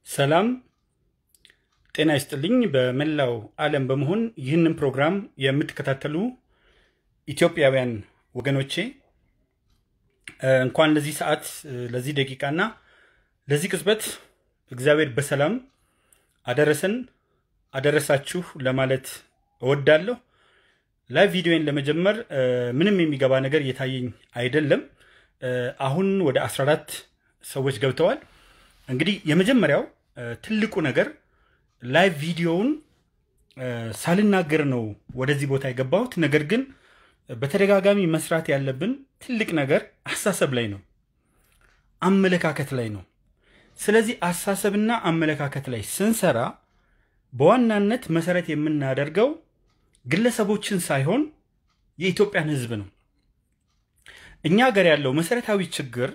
ሰላም ጤና ይስጥልኝ። በመላው ዓለም በመሆን ይህንን ፕሮግራም የምትከታተሉ ኢትዮጵያውያን ወገኖቼ እንኳን ለዚህ ሰዓት፣ ለዚህ ደቂቃና ለዚህ ቅጽበት እግዚአብሔር በሰላም አደረሰን አደረሳችሁ ለማለት እወዳለሁ። ላይቭ ቪዲዮን ለመጀመር ምንም የሚገባ ነገር እየታየኝ አይደለም። አሁን ወደ 14 ሰዎች ገብተዋል። እንግዲህ የመጀመሪያው ትልቁ ነገር ላይቭ ቪዲዮውን ሳልናገር ነው ወደዚህ ቦታ የገባሁት። ነገር ግን በተደጋጋሚ መስራት ያለብን ትልቅ ነገር አስተሳሰብ ላይ ነው፣ አመለካከት ላይ ነው። ስለዚህ አስተሳሰብና አመለካከት ላይ ስንሰራ በዋናነት መሰረት የምናደርገው ግለሰቦችን ሳይሆን የኢትዮጵያን ሕዝብ ነው። እኛ ሀገር ያለው መሰረታዊ ችግር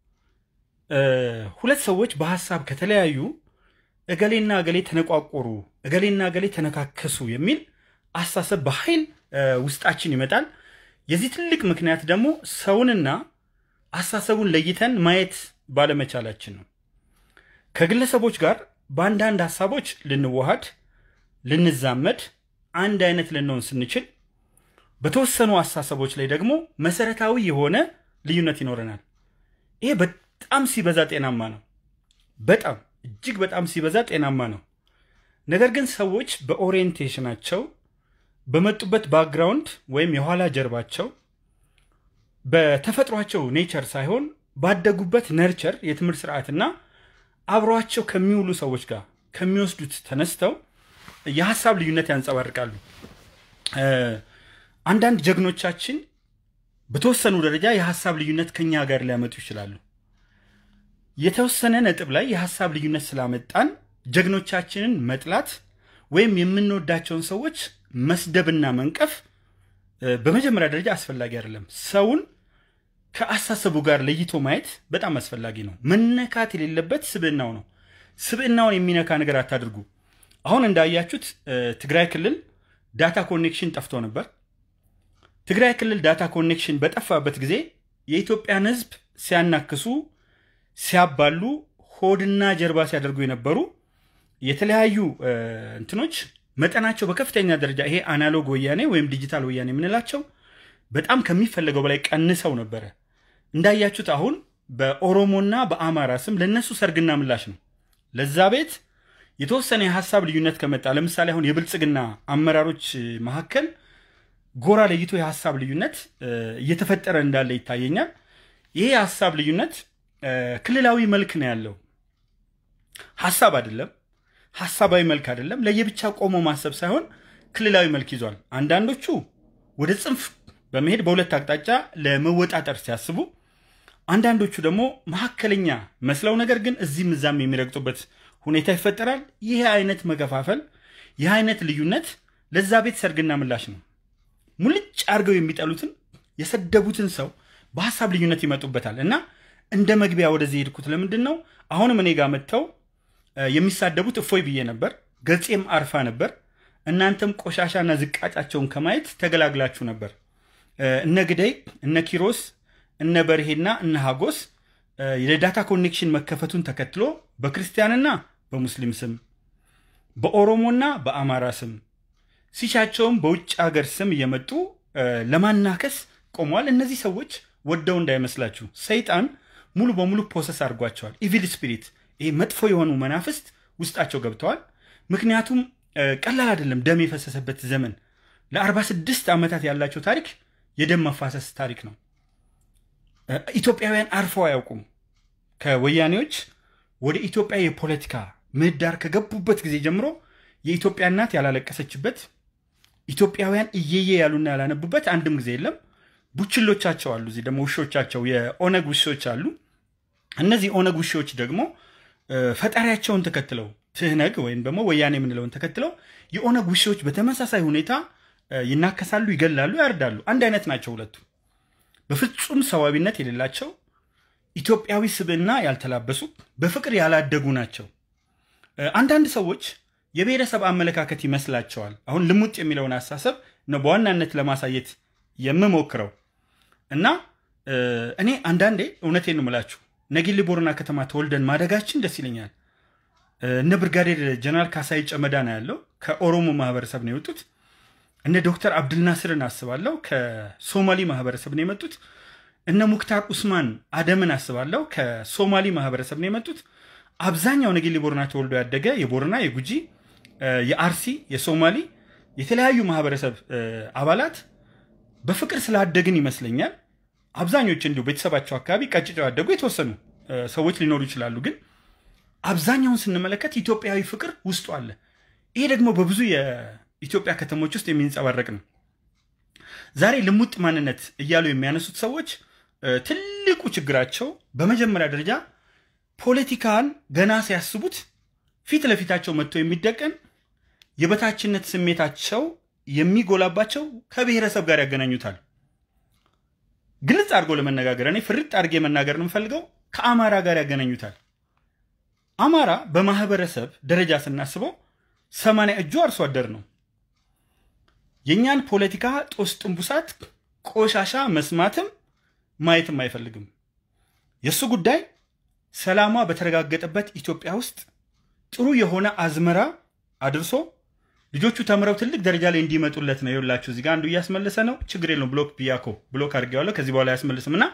ሁለት ሰዎች በሀሳብ ከተለያዩ እገሌና እገሌ ተነቋቆሩ፣ እገሌና እገሌ ተነካከሱ የሚል አስተሳሰብ በኃይል ውስጣችን ይመጣል። የዚህ ትልቅ ምክንያት ደግሞ ሰውንና አስተሳሰቡን ለይተን ማየት ባለመቻላችን ነው። ከግለሰቦች ጋር በአንዳንድ ሀሳቦች ልንዋሃድ፣ ልንዛመድ፣ አንድ አይነት ልንሆን ስንችል በተወሰኑ አስተሳሰቦች ላይ ደግሞ መሰረታዊ የሆነ ልዩነት ይኖረናል። ይሄ በጣም ሲበዛ ጤናማ ነው። በጣም እጅግ በጣም ሲበዛ ጤናማ ነው። ነገር ግን ሰዎች በኦሪየንቴሽናቸው በመጡበት ባክግራውንድ ወይም የኋላ ጀርባቸው በተፈጥሯቸው ኔቸር ሳይሆን ባደጉበት ነርቸር የትምህርት ስርዓትና አብሯቸው ከሚውሉ ሰዎች ጋር ከሚወስዱት ተነስተው የሀሳብ ልዩነት ያንጸባርቃሉ። አንዳንድ ጀግኖቻችን በተወሰኑ ደረጃ የሀሳብ ልዩነት ከኛ ጋር ሊያመጡ ይችላሉ። የተወሰነ ነጥብ ላይ የሀሳብ ልዩነት ስላመጣን ጀግኖቻችንን መጥላት ወይም የምንወዳቸውን ሰዎች መስደብና መንቀፍ በመጀመሪያ ደረጃ አስፈላጊ አይደለም። ሰውን ከአሳሰቡ ጋር ለይቶ ማየት በጣም አስፈላጊ ነው። መነካት የሌለበት ስብዕናው ነው። ስብዕናውን የሚነካ ነገር አታድርጉ። አሁን እንዳያችሁት ትግራይ ክልል ዳታ ኮኔክሽን ጠፍቶ ነበር። ትግራይ ክልል ዳታ ኮኔክሽን በጠፋበት ጊዜ የኢትዮጵያን ሕዝብ ሲያናክሱ፣ ሲያባሉ፣ ሆድና ጀርባ ሲያደርጉ የነበሩ የተለያዩ እንትኖች መጠናቸው በከፍተኛ ደረጃ ይሄ አናሎግ ወያኔ ወይም ዲጂታል ወያኔ የምንላቸው በጣም ከሚፈለገው በላይ ቀንሰው ነበረ። እንዳያችሁት አሁን በኦሮሞና በአማራ ስም ለእነሱ ሰርግና ምላሽ ነው። ለዛ ቤት የተወሰነ የሀሳብ ልዩነት ከመጣ ለምሳሌ አሁን የብልጽግና አመራሮች መካከል ጎራ ለይቶ የሀሳብ ልዩነት እየተፈጠረ እንዳለ ይታየኛል። ይሄ የሀሳብ ልዩነት ክልላዊ መልክ ነው ያለው፣ ሀሳብ አይደለም። ሀሳባዊ መልክ አይደለም። ለየብቻ ቆሞ ማሰብ ሳይሆን ክልላዊ መልክ ይዟል። አንዳንዶቹ ወደ ጽንፍ በመሄድ በሁለት አቅጣጫ ለመወጣጠር ሲያስቡ፣ አንዳንዶቹ ደግሞ መካከለኛ መስለው ነገር ግን እዚህም እዛም የሚረግጡበት ሁኔታ ይፈጠራል። ይህ አይነት መከፋፈል፣ ይህ አይነት ልዩነት ለዛ ቤት ሰርግና ምላሽ ነው። ሙልጭ አድርገው የሚጠሉትን የሰደቡትን ሰው በሀሳብ ልዩነት ይመጡበታል እና እንደ መግቢያ ወደዚህ የሄድኩት ለምንድን ነው? አሁንም እኔ ጋር መጥተው የሚሳደቡት እፎይ ብዬ ነበር፣ ገጼም አርፋ ነበር። እናንተም ቆሻሻና ዝቃጫቸውን ከማየት ተገላግላችሁ ነበር። እነ ግደይ፣ እነ ኪሮስ፣ እነ በርሄና እነ ሀጎስ የዳታ ኮኔክሽን መከፈቱን ተከትሎ በክርስቲያንና በሙስሊም ስም በኦሮሞና በአማራ ስም ሲሻቸውም በውጭ ሀገር ስም እየመጡ ለማናከስ ቆመዋል። እነዚህ ሰዎች ወደው እንዳይመስላችሁ ሰይጣን ሙሉ በሙሉ ፖሰስ አድርጓቸዋል። ኢቪል ስፒሪት ይሄ መጥፎ የሆኑ መናፍስት ውስጣቸው ገብተዋል። ምክንያቱም ቀላል አይደለም። ደም የፈሰሰበት ዘመን ለ46 ዓመታት ያላቸው ታሪክ የደም መፋሰስ ታሪክ ነው። ኢትዮጵያውያን አርፈው አያውቁም። ከወያኔዎች ወደ ኢትዮጵያ የፖለቲካ ምህዳር ከገቡበት ጊዜ ጀምሮ የኢትዮጵያ እናት ያላለቀሰችበት ኢትዮጵያውያን እየየ ያሉና ያላነቡበት አንድም ጊዜ የለም። ቡችሎቻቸው አሉ። እዚህ ደግሞ ውሾቻቸው የኦነግ ውሾች አሉ። እነዚህ ኦነግ ውሾች ደግሞ ፈጣሪያቸውን ተከትለው ትህነግ ወይም ደግሞ ወያኔ የምንለውን ተከትለው የኦነግ ውሾች በተመሳሳይ ሁኔታ ይናከሳሉ፣ ይገላሉ፣ ያርዳሉ። አንድ አይነት ናቸው ሁለቱ። በፍጹም ሰዋቢነት የሌላቸው ኢትዮጵያዊ ስብዕና ያልተላበሱ በፍቅር ያላደጉ ናቸው። አንዳንድ ሰዎች የብሔረሰብ አመለካከት ይመስላቸዋል። አሁን ልሙጥ የሚለውን አስተሳሰብ ነው በዋናነት ለማሳየት የምሞክረው እና እኔ አንዳንዴ እውነቴን ነው የምላችሁ ነጊሌ ቦረና ከተማ ተወልደን ማደጋችን ደስ ይለኛል። እነ ብርጋዴር ጀነራል ካሳይ ጨመዳ ነው ያለው ከኦሮሞ ማህበረሰብ ነው የወጡት። እነ ዶክተር አብድልናስርን አስባለሁ ከሶማሊ ማህበረሰብ ነው የመጡት። እነ ሙክታር ኡስማን አደምን አስባለሁ ከሶማሊ ማህበረሰብ ነው የመጡት። አብዛኛው ነጌሌ ቦረና ተወልዶ ያደገ የቦረና፣ የጉጂ፣ የአርሲ፣ የሶማሊ የተለያዩ ማህበረሰብ አባላት በፍቅር ስላደግን ይመስለኛል አብዛኞች እንዲሁ ቤተሰባቸው አካባቢ ቀጭጨው ያደጉ የተወሰኑ ሰዎች ሊኖሩ ይችላሉ። ግን አብዛኛውን ስንመለከት ኢትዮጵያዊ ፍቅር ውስጡ አለ። ይሄ ደግሞ በብዙ የኢትዮጵያ ከተሞች ውስጥ የሚንጸባረቅ ነው። ዛሬ ልሙጥ ማንነት እያሉ የሚያነሱት ሰዎች ትልቁ ችግራቸው በመጀመሪያ ደረጃ ፖለቲካን ገና ሲያስቡት ፊት ለፊታቸው መጥቶ የሚደቀን የበታችነት ስሜታቸው የሚጎላባቸው ከብሔረሰብ ጋር ያገናኙታል። ግልጽ አድርጎ ለመነጋገር እኔ ፍርጥ አድርጌ መናገር የምፈልገው ከአማራ ጋር ያገናኙታል። አማራ በማህበረሰብ ደረጃ ስናስበው ሰማንያ እጁ አርሶ አደር ነው። የእኛን ፖለቲካ ጦስ ጥንቡሳት ቆሻሻ መስማትም ማየትም አይፈልግም። የእሱ ጉዳይ ሰላሟ በተረጋገጠበት ኢትዮጵያ ውስጥ ጥሩ የሆነ አዝመራ አድርሶ ልጆቹ ተምረው ትልቅ ደረጃ ላይ እንዲመጡለት ነው። ይኸውላችሁ እዚህ ጋር አንዱ እያስመለሰ ነው። ችግር የለውም ብሎክ ብያኮ ብሎክ አድርጌዋለሁ። ከዚህ በኋላ አያስመልስም እና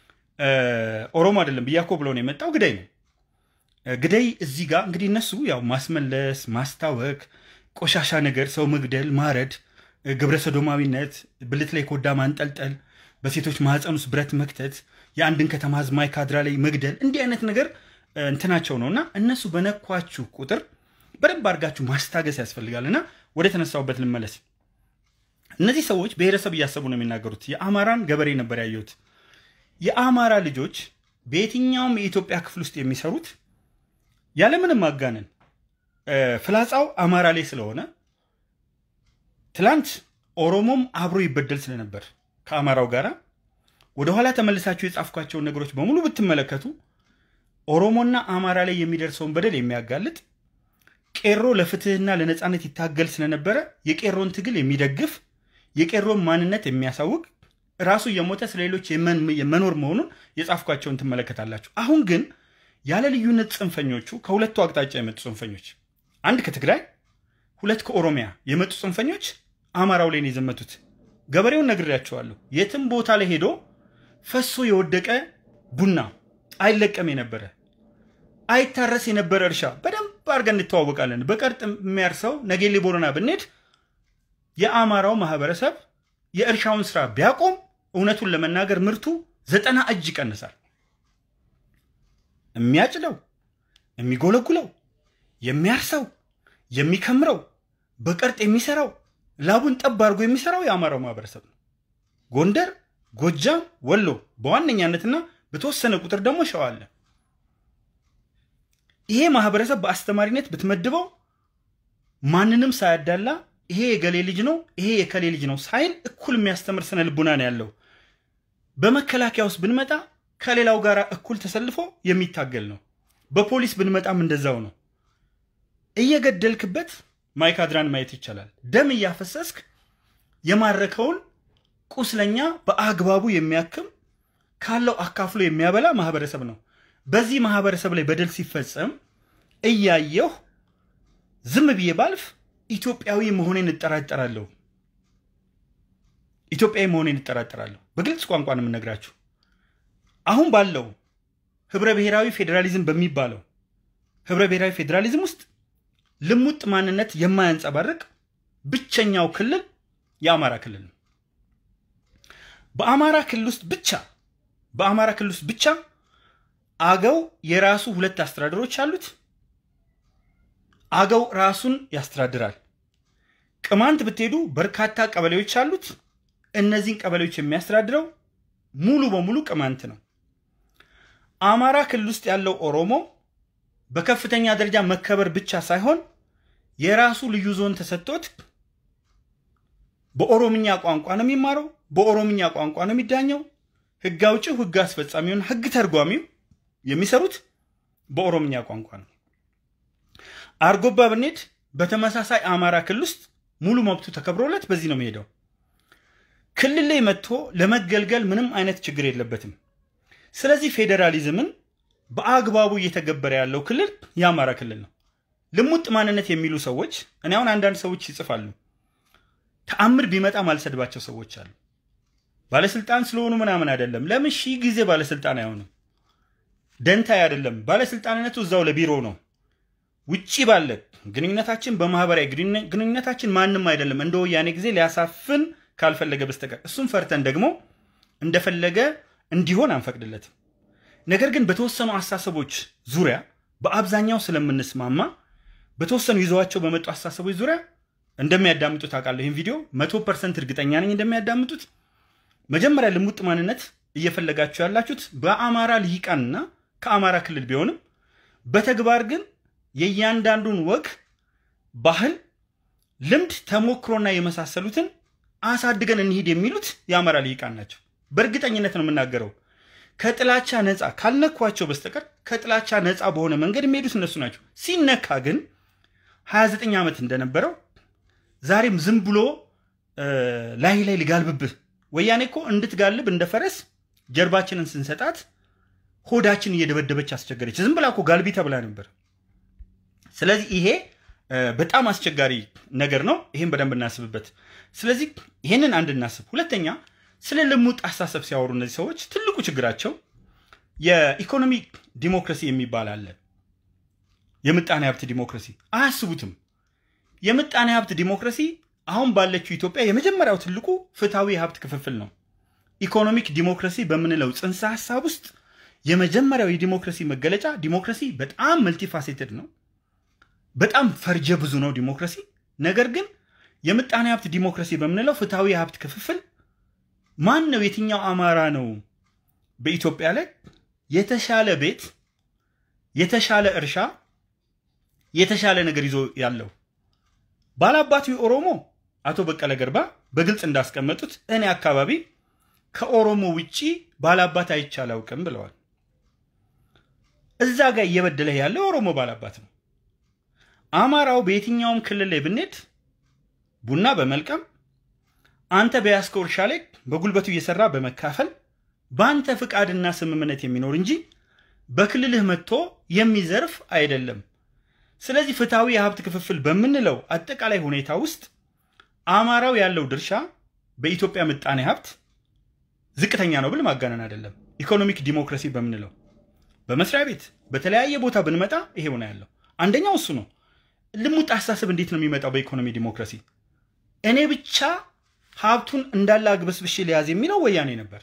ኦሮሞ አይደለም ብያኮ ብሎ ነው የመጣው ግደይ ነው። ግደይ እዚህ ጋር እንግዲህ እነሱ ያው ማስመለስ፣ ማስታወክ፣ ቆሻሻ ነገር፣ ሰው መግደል፣ ማረድ፣ ግብረ ሰዶማዊነት፣ ብልት ላይ ኮዳ ማንጠልጠል፣ በሴቶች ማህፀን ውስጥ ብረት መክተት፣ የአንድን ከተማ ህዝብ ማይካድራ ላይ መግደል እንዲህ አይነት ነገር እንትናቸው ነው እና እነሱ በነኳችሁ ቁጥር በደንብ አድርጋችሁ ማስታገስ ያስፈልጋል። እና ወደ ተነሳውበት ልመለስ። እነዚህ ሰዎች ብሔረሰብ እያሰቡ ነው የሚናገሩት። የአማራን ገበሬ ነበር ያየሁት። የአማራ ልጆች በየትኛውም የኢትዮጵያ ክፍል ውስጥ የሚሰሩት ያለምንም ማጋነን ፍላጻው አማራ ላይ ስለሆነ ትላንት ኦሮሞም አብሮ ይበደል ስለነበር ከአማራው ጋር ወደኋላ ተመልሳችሁ የጻፍኳቸውን ነገሮች በሙሉ ብትመለከቱ ኦሮሞና አማራ ላይ የሚደርሰውን በደል የሚያጋልጥ ቄሮ ለፍትህና ለነፃነት ይታገል ስለነበረ የቄሮን ትግል የሚደግፍ የቄሮን ማንነት የሚያሳውቅ ራሱ እየሞተ ስለሌሎች የመኖር መሆኑን የጻፍኳቸውን ትመለከታላችሁ። አሁን ግን ያለ ልዩነት ጽንፈኞቹ ከሁለቱ አቅጣጫ የመጡ ጽንፈኞች፣ አንድ ከትግራይ ሁለት ከኦሮሚያ የመጡ ጽንፈኞች አማራው ላይ ነው የዘመቱት። ገበሬውን ነግሬያቸዋለሁ። የትም ቦታ ላይ ሄዶ ፈሶ የወደቀ ቡና አይለቀም የነበረ አይታረስ የነበረ እርሻ በደንብ አድርገን እንተዋወቃለን። በቀርጥ የሚያርሰው ነጌሌ ቦረና ብንሄድ የአማራው ማህበረሰብ የእርሻውን ስራ ቢያቆም እውነቱን ለመናገር ምርቱ ዘጠና እጅ ይቀንሳል። የሚያጭደው፣ የሚጎለጉለው፣ የሚያርሰው፣ የሚከምረው፣ በቀርጥ የሚሰራው፣ ላቡን ጠብ አድርጎ የሚሰራው የአማራው ማህበረሰብ ነው። ጎንደር፣ ጎጃም፣ ወሎ በዋነኛነትና በተወሰነ ቁጥር ደግሞ ሸዋ አለ። ይሄ ማህበረሰብ በአስተማሪነት ብትመድበው ማንንም ሳያዳላ ይሄ የገሌ ልጅ ነው ይሄ የከሌ ልጅ ነው ሳይል እኩል የሚያስተምር ስነ ልቡና ነው ያለው። በመከላከያ ውስጥ ብንመጣ ከሌላው ጋር እኩል ተሰልፎ የሚታገል ነው። በፖሊስ ብንመጣም እንደዛው ነው። እየገደልክበት ማይካድራን ማየት ይቻላል። ደም እያፈሰስክ የማረከውን ቁስለኛ በአግባቡ የሚያክም ካለው አካፍሎ የሚያበላ ማህበረሰብ ነው። በዚህ ማህበረሰብ ላይ በደል ሲፈጸም እያየሁ ዝም ብዬ ባልፍ ኢትዮጵያዊ መሆኔን እጠራጠራለሁ። ኢትዮጵያዊ መሆኔን እጠራጠራለሁ። በግልጽ ቋንቋ ነው የምነግራችሁ። አሁን ባለው ህብረ ብሔራዊ ፌዴራሊዝም በሚባለው ህብረ ብሔራዊ ፌዴራሊዝም ውስጥ ልሙጥ ማንነት የማያንጸባርቅ ብቸኛው ክልል የአማራ ክልል ነው። በአማራ ክልል ውስጥ ብቻ በአማራ ክልል ውስጥ ብቻ አገው የራሱ ሁለት አስተዳደሮች አሉት። አገው ራሱን ያስተዳድራል። ቅማንት ብትሄዱ በርካታ ቀበሌዎች አሉት። እነዚህን ቀበሌዎች የሚያስተዳድረው ሙሉ በሙሉ ቅማንት ነው። አማራ ክልል ውስጥ ያለው ኦሮሞ በከፍተኛ ደረጃ መከበር ብቻ ሳይሆን የራሱ ልዩ ዞን ተሰጥቶት በኦሮምኛ ቋንቋ ነው የሚማረው፣ በኦሮምኛ ቋንቋ ነው የሚዳኘው። ህግ አውጪው፣ ህግ አስፈጻሚውን፣ ህግ ተርጓሚው የሚሰሩት በኦሮምኛ ቋንቋ ነው። አርጎባ ብንሄድ በተመሳሳይ አማራ ክልል ውስጥ ሙሉ መብቱ ተከብሮለት በዚህ ነው የሚሄደው። ክልል ላይ መጥቶ ለመገልገል ምንም አይነት ችግር የለበትም። ስለዚህ ፌዴራሊዝምን በአግባቡ እየተገበረ ያለው ክልል የአማራ ክልል ነው። ልሙጥ ማንነት የሚሉ ሰዎች እኔ አሁን አንዳንድ ሰዎች ይጽፋሉ ተአምር ቢመጣ ማልሰድባቸው ሰዎች አሉ። ባለስልጣን ስለሆኑ ምናምን አይደለም። ለምን ሺህ ጊዜ ባለስልጣን አይሆንም? ደንታ አይደለም። ባለስልጣንነቱ እዛው ለቢሮ ነው። ውጪ ባለ ግንኙነታችን፣ በማህበራዊ ግንኙነታችን ማንም አይደለም እንደ ወያኔ ጊዜ ሊያሳፍን ካልፈለገ በስተቀር እሱም ፈርተን ደግሞ እንደፈለገ እንዲሆን አንፈቅድለትም። ነገር ግን በተወሰኑ አስተሳሰቦች ዙሪያ በአብዛኛው ስለምንስማማ በተወሰኑ ይዘዋቸው በመጡ አስተሳሰቦች ዙሪያ እንደሚያዳምጡት አውቃለሁ። ይህን ቪዲዮ መቶ ፐርሰንት እርግጠኛ ነኝ እንደሚያዳምጡት። መጀመሪያ ልሙጥ ማንነት እየፈለጋችሁ ያላችሁት በአማራ ልሂቃንና ከአማራ ክልል ቢሆንም በተግባር ግን የእያንዳንዱን ወግ፣ ባህል፣ ልምድ፣ ተሞክሮና የመሳሰሉትን አሳድገን እንሂድ የሚሉት የአማራ ልሂቃን ናቸው። በእርግጠኝነት ነው የምናገረው። ከጥላቻ ነፃ ካልነኳቸው በስተቀር ከጥላቻ ነፃ በሆነ መንገድ የሚሄዱት እነሱ ናቸው። ሲነካ ግን 29 ዓመት እንደነበረው ዛሬም ዝም ብሎ ላይ ላይ ልጋልብብህ። ወያኔ እኮ እንድትጋልብ እንደ ፈረስ ጀርባችንን ስንሰጣት ሆዳችን እየደበደበች አስቸገረች። ዝም ብላ እኮ ጋልቢ ተብላ ነበር። ስለዚህ ይሄ በጣም አስቸጋሪ ነገር ነው። ይሄን በደንብ እናስብበት። ስለዚህ ይሄንን አንድ እናስብ። ሁለተኛ ስለ ልሙጥ አስተሳሰብ ሲያወሩ እነዚህ ሰዎች ትልቁ ችግራቸው የኢኮኖሚ ዲሞክራሲ የሚባል አለ። የምጣኔ ሀብት ዲሞክራሲ አያስቡትም። የምጣኔ ሀብት ዲሞክራሲ አሁን ባለችው ኢትዮጵያ የመጀመሪያው ትልቁ ፍትሐዊ የሀብት ክፍፍል ነው። ኢኮኖሚክ ዲሞክራሲ በምንለው ጽንሰ ሀሳብ ውስጥ የመጀመሪያው የዲሞክራሲ መገለጫ ዲሞክራሲ በጣም መልቲፋሴትድ ነው። በጣም ፈርጀ ብዙ ነው ዲሞክራሲ። ነገር ግን የምጣኔ ሀብት ዲሞክራሲ በምንለው ፍትሐዊ የሀብት ክፍፍል ማን ነው የትኛው አማራ ነው በኢትዮጵያ ላይ የተሻለ ቤት፣ የተሻለ እርሻ፣ የተሻለ ነገር ይዞ ያለው? ባላባቱ ኦሮሞ አቶ በቀለ ገርባ በግልጽ እንዳስቀመጡት እኔ አካባቢ ከኦሮሞ ውጪ ባላባት አይቼ አላውቅም ብለዋል። እዛ ጋር እየበደለህ ያለው የኦሮሞ ባላባት ነው። አማራው በየትኛውም ክልል ላይ ብንሄድ ቡና በመልቀም አንተ በያዝከው እርሻ ላይ በጉልበቱ እየሰራ በመካፈል በአንተ ፍቃድና ስምምነት የሚኖር እንጂ በክልልህ መጥቶ የሚዘርፍ አይደለም። ስለዚህ ፍትሐዊ የሀብት ክፍፍል በምንለው አጠቃላይ ሁኔታ ውስጥ አማራው ያለው ድርሻ በኢትዮጵያ ምጣኔ ሀብት ዝቅተኛ ነው ብል ማጋነን አይደለም። ኢኮኖሚክ ዲሞክራሲ በምንለው በመስሪያ ቤት በተለያየ ቦታ ብንመጣ ይሄ ሆነ ያለው አንደኛው እሱ ነው። ልሙጥ አስተሳሰብ እንዴት ነው የሚመጣው? በኢኮኖሚ ዲሞክራሲ እኔ ብቻ ሀብቱን እንዳለ አግበስብሼ ሊያዝ የሚለው ወያኔ ነበር።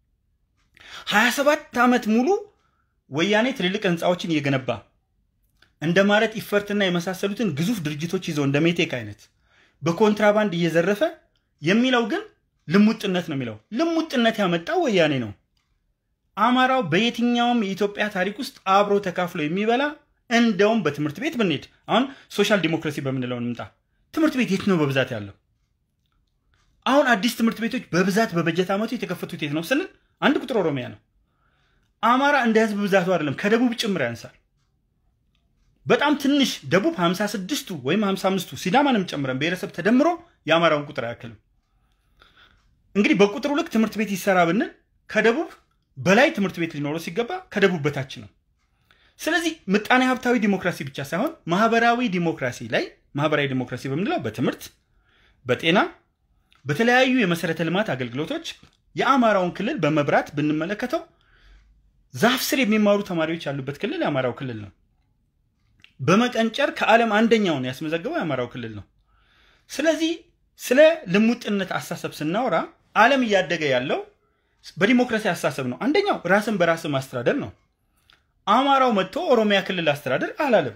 27 ዓመት ሙሉ ወያኔ ትልልቅ ህንፃዎችን እየገነባ እንደ ማረት ኢፈርትና የመሳሰሉትን ግዙፍ ድርጅቶች ይዘው እንደ ሜቴክ አይነት በኮንትራባንድ እየዘረፈ የሚለው ግን ልሙጥነት ነው የሚለው። ልሙጥነት ያመጣው ወያኔ ነው። አማራው በየትኛውም የኢትዮጵያ ታሪክ ውስጥ አብሮ ተካፍሎ የሚበላ እንደውም በትምህርት ቤት ብንሄድ አሁን ሶሻል ዲሞክራሲ በምንለው እንምጣ። ትምህርት ቤት የት ነው በብዛት ያለው? አሁን አዲስ ትምህርት ቤቶች በብዛት በበጀት ዓመቱ የተከፈቱት የት ነው ስንል አንድ ቁጥር ኦሮሚያ ነው። አማራ እንደ ህዝብ ብዛቱ አይደለም ከደቡብ ጭምር ያንሳል። በጣም ትንሽ ደቡብ 56ቱ ወይም 55ቱ ሲዳማንም ጨምረን ብሔረሰብ ተደምሮ የአማራውን ቁጥር አያክልም። እንግዲህ በቁጥሩ ልክ ትምህርት ቤት ይሰራ ብንል ከደቡብ በላይ ትምህርት ቤት ሊኖረው ሲገባ ከደቡብ በታች ነው። ስለዚህ ምጣኔ ሀብታዊ ዲሞክራሲ ብቻ ሳይሆን ማህበራዊ ዲሞክራሲ ላይ ማህበራዊ ዲሞክራሲ በምንለው በትምህርት፣ በጤና፣ በተለያዩ የመሰረተ ልማት አገልግሎቶች የአማራውን ክልል በመብራት ብንመለከተው ዛፍ ስር የሚማሩ ተማሪዎች ያሉበት ክልል የአማራው ክልል ነው። በመቀንጨር ከዓለም አንደኛውን ያስመዘገበው የአማራው ክልል ነው። ስለዚህ ስለ ልሙጥነት አስተሳሰብ ስናወራ ዓለም እያደገ ያለው በዲሞክራሲ አስተሳሰብ ነው። አንደኛው ራስን በራስ ማስተዳደር ነው። አማራው መጥቶ ኦሮሚያ ክልል አስተዳደር አላለም።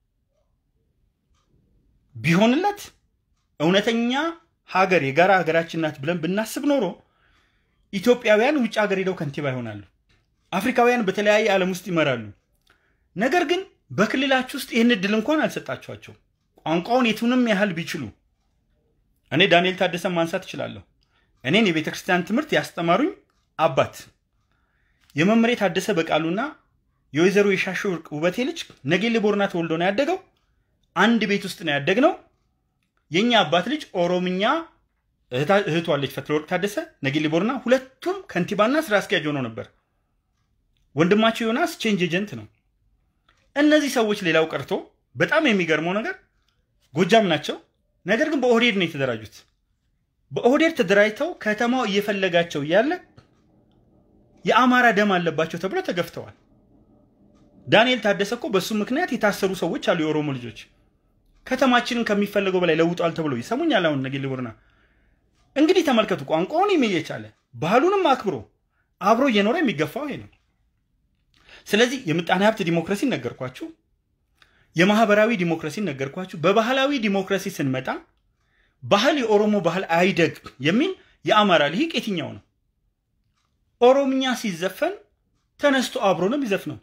ቢሆንለት እውነተኛ ሀገር የጋራ ሀገራችን ናት ብለን ብናስብ ኖሮ ኢትዮጵያውያን ውጭ ሀገር ሄደው ከንቲባ ይሆናሉ። አፍሪካውያን በተለያየ ዓለም ውስጥ ይመራሉ። ነገር ግን በክልላችሁ ውስጥ ይህን እድል እንኳን አልሰጣችኋቸው። ቋንቋውን የቱንም ያህል ቢችሉ እኔ ዳንኤል ታደሰን ማንሳት እችላለሁ። እኔን የቤተ ክርስቲያን ትምህርት ያስተማሩኝ አባት የመምሬ ታደሰ በቃሉና የወይዘሮ የሻሾ ውበቴ ልጅ ነጌሌ ቦርና ተወልዶ ነው ያደገው። አንድ ቤት ውስጥ ነው ያደግነው። የእኛ አባት ልጅ ኦሮምኛ እህቷ አለች ፈትለወርቅ ታደሰ ነጌሌ ቦርና፣ ሁለቱም ከንቲባና ስራ አስኪያጅ ሆነው ነበር። ወንድማቸው ዮናስ ቼንጅ ኤጀንት ነው። እነዚህ ሰዎች ሌላው ቀርቶ በጣም የሚገርመው ነገር ጎጃም ናቸው። ነገር ግን በኦህዴድ ነው የተደራጁት። በኦህዴድ ተደራጅተው ከተማው እየፈለጋቸው እያለ የአማራ ደም አለባቸው ተብሎ ተገፍተዋል። ዳንኤል ታደሰ እኮ በሱ ምክንያት የታሰሩ ሰዎች አሉ። የኦሮሞ ልጆች ከተማችንን ከሚፈለገው በላይ ለውጧል ተብሎ ይሰሙኛል። አሁን ነጌ ልቡርና እንግዲህ ተመልከቱ። ቋንቋውን እየቻለ ባህሉንም አክብሮ አብሮ እየኖረ የሚገፋው ይሄ ነው። ስለዚህ የምጣኔ ሀብት ዲሞክራሲ ነገርኳችሁ፣ የማህበራዊ ዲሞክራሲ ነገርኳችሁ። በባህላዊ ዲሞክራሲ ስንመጣ ባህል የኦሮሞ ባህል አይደግ የሚል የአማራ ልሂቅ የትኛው ነው? ኦሮምኛ ሲዘፈን ተነስቶ አብሮ ነው የሚዘፍነው።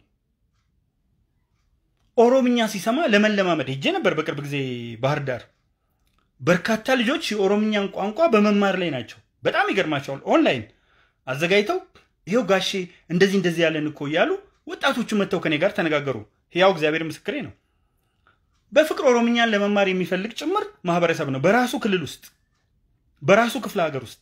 ኦሮምኛ ሲሰማ ለመለማመድ ሄጄ ነበር በቅርብ ጊዜ ባህር ዳር። በርካታ ልጆች የኦሮምኛን ቋንቋ በመማር ላይ ናቸው። በጣም ይገርማቸዋል። ኦንላይን አዘጋጅተው ይኸው ጋሼ እንደዚህ እንደዚህ ያለን እኮ እያሉ ወጣቶቹ መጥተው ከኔ ጋር ተነጋገሩ። ሕያው እግዚአብሔር ምስክሬ ነው። በፍቅር ኦሮምኛን ለመማር የሚፈልግ ጭምር ማህበረሰብ ነው፣ በራሱ ክልል ውስጥ በራሱ ክፍለ ሀገር ውስጥ።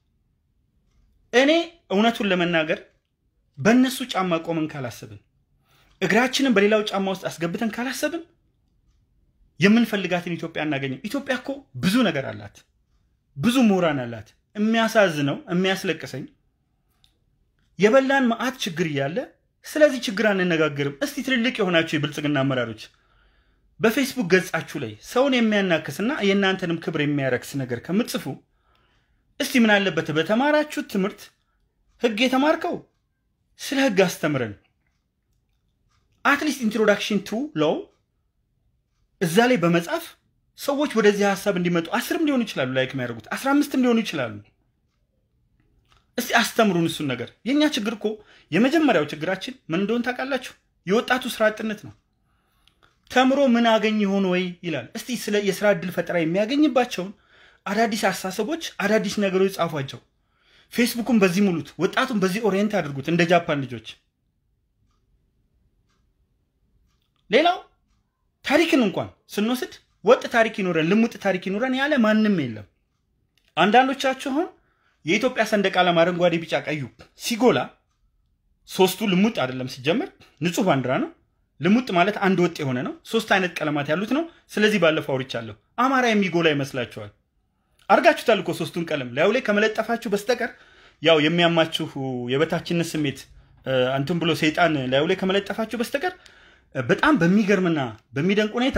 እኔ እውነቱን ለመናገር በእነሱ ጫማ ቆመን ካላሰብን፣ እግራችንን በሌላው ጫማ ውስጥ አስገብተን ካላሰብን የምንፈልጋትን ኢትዮጵያ እናገኝም። ኢትዮጵያ እኮ ብዙ ነገር አላት፣ ብዙ ምሁራን አላት። የሚያሳዝነው የሚያስለቅሰኝ የበላን መዓት ችግር እያለ ስለዚህ ችግር አንነጋገርም። እስቲ ትልልቅ የሆናችሁ የብልጽግና አመራሮች በፌስቡክ ገጻችሁ ላይ ሰውን የሚያናክስና የእናንተንም ክብር የሚያረክስ ነገር ከምትጽፉ እስቲ ምን አለበት በተማራችሁት ትምህርት ህግ የተማርከው ስለ ህግ አስተምረን አትሊስት ኢንትሮዳክሽን ቱ ሎው እዛ ላይ በመጻፍ ሰዎች ወደዚህ ሀሳብ እንዲመጡ አስርም ሊሆኑ ይችላሉ ላይክ የሚያደርጉት አስራ አምስትም ሊሆኑ ይችላሉ። እስቲ አስተምሩን እሱን ነገር። የእኛ ችግር እኮ የመጀመሪያው ችግራችን ምን እንደሆን ታውቃላችሁ? የወጣቱ ስራ አጥነት ነው። ተምሮ ምን አገኝ ይሆን ወይ ይላል። እስቲ ስለ የስራ እድል ፈጠራ የሚያገኝባቸውን አዳዲስ አስተሳሰቦች፣ አዳዲስ ነገሮች ጻፏቸው። ፌስቡኩን በዚህ ሙሉት፣ ወጣቱን በዚህ ኦሪየንት አድርጉት፣ እንደ ጃፓን ልጆች። ሌላው ታሪክን እንኳን ስንወስድ ወጥ ታሪክ ይኖረን ልሙጥ ታሪክ ይኖረን ያለ ማንም የለም። አንዳንዶቻችሁ አሁን የኢትዮጵያ ሰንደቅ ዓላማ አረንጓዴ፣ ቢጫ፣ ቀዩ ሲጎላ ሶስቱ ልሙጥ አይደለም ሲጀመር ንጹህ ባንዲራ ነው። ልሙጥ ማለት አንድ ወጥ የሆነ ነው። ሶስት አይነት ቀለማት ያሉት ነው። ስለዚህ ባለፈው አውርቻለሁ። አማራ የሚጎላ ይመስላችኋል? አርጋችሁታል እኮ ሶስቱን ቀለም ላዩ ላይ ከመለጠፋችሁ በስተቀር ያው የሚያማችሁ የበታችነት ስሜት አንትን ብሎ ሰይጣን ላዩ ላይ ከመለጠፋችሁ በስተቀር በጣም በሚገርምና በሚደንቅ ሁኔታ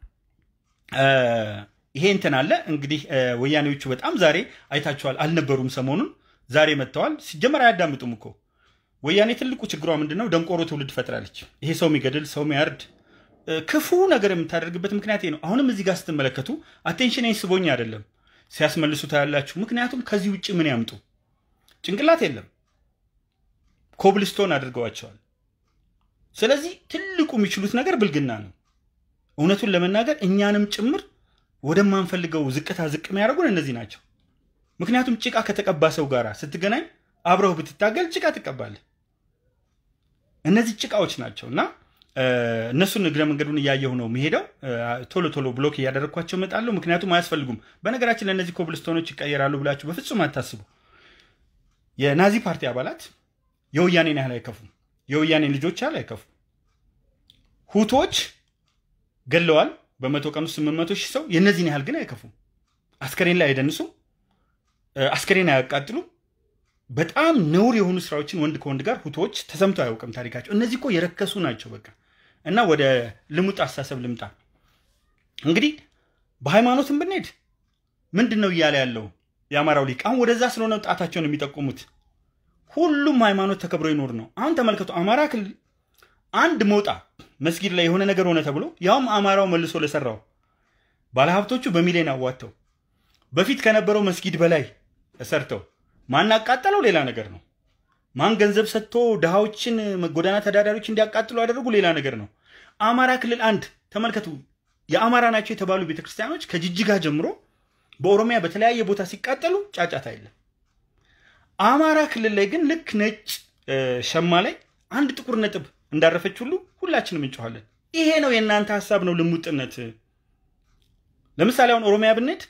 ይሄ እንትን አለ። እንግዲህ ወያኔዎቹ በጣም ዛሬ አይታችኋል። አልነበሩም፣ ሰሞኑን ዛሬ መጥተዋል። ሲጀመር አያዳምጡም እኮ ወያኔ ትልቁ ችግሯ ምንድን ነው? ደንቆሮ ትውልድ ፈጥራለች። ይሄ ሰው የሚገድል ሰው የሚያርድ ክፉ ነገር የምታደርግበት ምክንያት ነው። አሁንም እዚህ ጋር ስትመለከቱ አቴንሽን ስቦኝ አይደለም ሲያስመልሱ ታያላችሁ። ምክንያቱም ከዚህ ውጭ ምን ያምጡ? ጭንቅላት የለም። ኮብልስቶን አድርገዋቸዋል። ስለዚህ ትልቁ የሚችሉት ነገር ብልግና ነው። እውነቱን ለመናገር እኛንም ጭምር ወደማንፈልገው ዝቅታ ዝቅ የሚያደርጉን እነዚህ ናቸው። ምክንያቱም ጭቃ ከተቀባ ሰው ጋር ስትገናኝ አብረው ብትታገል ጭቃ ትቀባለህ። እነዚህ ጭቃዎች ናቸው እና እነሱን እግረ መንገዱን እያየሁ ነው የሚሄደው። ቶሎ ቶሎ ብሎክ እያደረግኳቸው እመጣለሁ። ምክንያቱም አያስፈልጉም። በነገራችን ለእነዚህ ኮብልስቶኖች ይቀየራሉ ብላችሁ በፍጹም አታስቡ። የናዚ ፓርቲ አባላት የወያኔን ያህል አይከፉም። የወያኔን ልጆች ያህል አይከፉም። ሁቶች ገለዋል። በመቶ ቀን ውስጥ ስምንት መቶ ሺህ ሰው የእነዚህን ያህል ግን አይከፉም። አስከሬን ላይ አይደንሱም። አስከሬን አያቃጥሉም። በጣም ነውር የሆኑ ስራዎችን ወንድ ከወንድ ጋር ሁቶች ተሰምቶ አያውቅም ታሪካቸው። እነዚህ እኮ የረከሱ ናቸው። በቃ እና ወደ ልሙጥ አስተሳሰብ ልምጣ። እንግዲህ በሃይማኖትም ብንሄድ ምንድን ነው እያለ ያለው የአማራው ሊቅ? አሁን ወደዛ ስለሆነ ጣታቸውን የሚጠቁሙት ሁሉም ሃይማኖት ተከብሮ ይኖር ነው። አሁን ተመልከቱ፣ አማራ ክልል አንድ ሞጣ መስጊድ ላይ የሆነ ነገር ሆነ ተብሎ ያውም አማራው መልሶ ለሰራው ባለሀብቶቹ በሚሊዮን አዋጥተው በፊት ከነበረው መስጊድ በላይ ሰርተው ማን አቃጠለው ሌላ ነገር ነው። ማን ገንዘብ ሰጥቶ ድሃዎችን ጎዳና ተዳዳሪዎች እንዲያቃጥሉ ያደረጉ ሌላ ነገር ነው። አማራ ክልል አንድ ተመልከቱ፣ የአማራ ናቸው የተባሉ ቤተክርስቲያኖች ከጅጅጋ ጀምሮ በኦሮሚያ በተለያየ ቦታ ሲቃጠሉ ጫጫታ የለም። አማራ ክልል ላይ ግን ልክ ነጭ ሸማ ላይ አንድ ጥቁር ነጥብ እንዳረፈች ሁሉ ሁላችንም እንጮኋለን። ይሄ ነው የእናንተ ሀሳብ ነው ልሙጥነት። ለምሳሌ አሁን ኦሮሚያ ብንሄድ